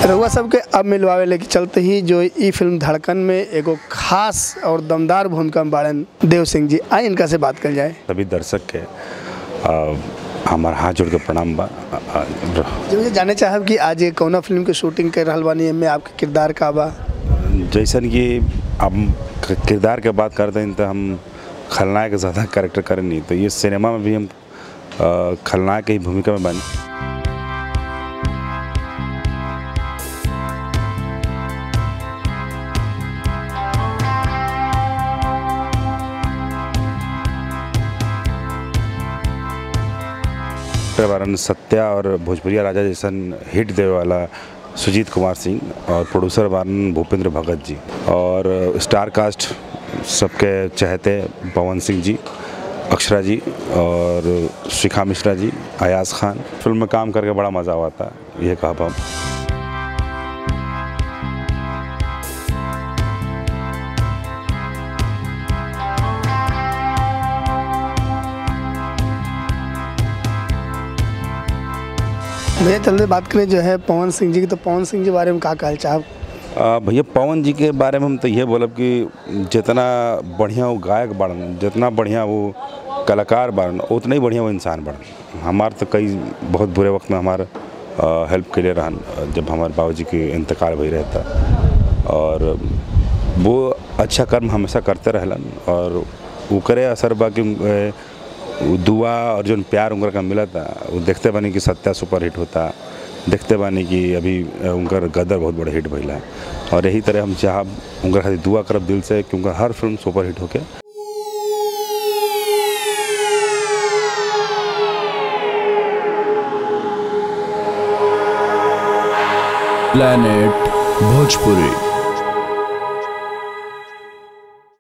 रउआ सबके अब मिलवावे लेके चलते ही जो ई फिल्म धड़कन में एगो खास और दमदार भूमिका में बाड़न देव सिंह जी आई इनका से बात कर जाए सभी दर्शक के आ, हमार हाथ जोड़ के प्रणाम बा आ, आ, जो मुझे जाने चाहब कि आज ये कौना फिल्म के शूटिंग कर रहल बानी एमे आपके किरदार का बा जैसन कि हम क- किरदार के बात करते हैं तो हम खलनायक ज़्यादा कैरेक्टर करें नहीं तो ये सिनेमा में भी हम आ, खलनायक की भूमिका में बने के बारे में सत्या और भोजपुरिया राजा जैसन हिट देवे वाला सुजीत कुमार सिंह और प्रोड्यूसर बारन भूपेंद्र भगत जी और स्टार कास्ट सबके चहते पवन सिंह जी अक्षरा जी और शिखा मिश्रा जी अयाज खान फिल्म में काम करके बड़ा मज़ा हुआ था ये कहा हम भैया चलते बात करें जो है पवन सिंह जी की तो पवन सिंह जी के बारे में का कहल चाहब आ, भैया पवन जी के बारे में हम तो ये बोलब कि जितना बढ़िया वो गायक बाड़न जितना बढ़िया वो कलाकार बाड़न उतना ही बढ़िया वो इंसान बाड़न हमार तो कई बहुत बुरे वक्त में हमार हेल्प के लिए रहन जब हमारे बाबूजी के इंतकाल भई रहता और वो अच्छा कर्म हमेशा करते रहलन और वो करे असर बा कि ए, वो दुआ और जो प्यार उनकर का मिला था वो देखते बानी कि सत्या सुपर हिट होता देखते बानी कि अभी अ, उनकर गदर बहुत बड़ा हिट भइला और यही तरह हम चाहब उनकर खातिर दुआ करब दिल से कि उनकर हर फिल्म सुपर हिट होके planet bhojpuri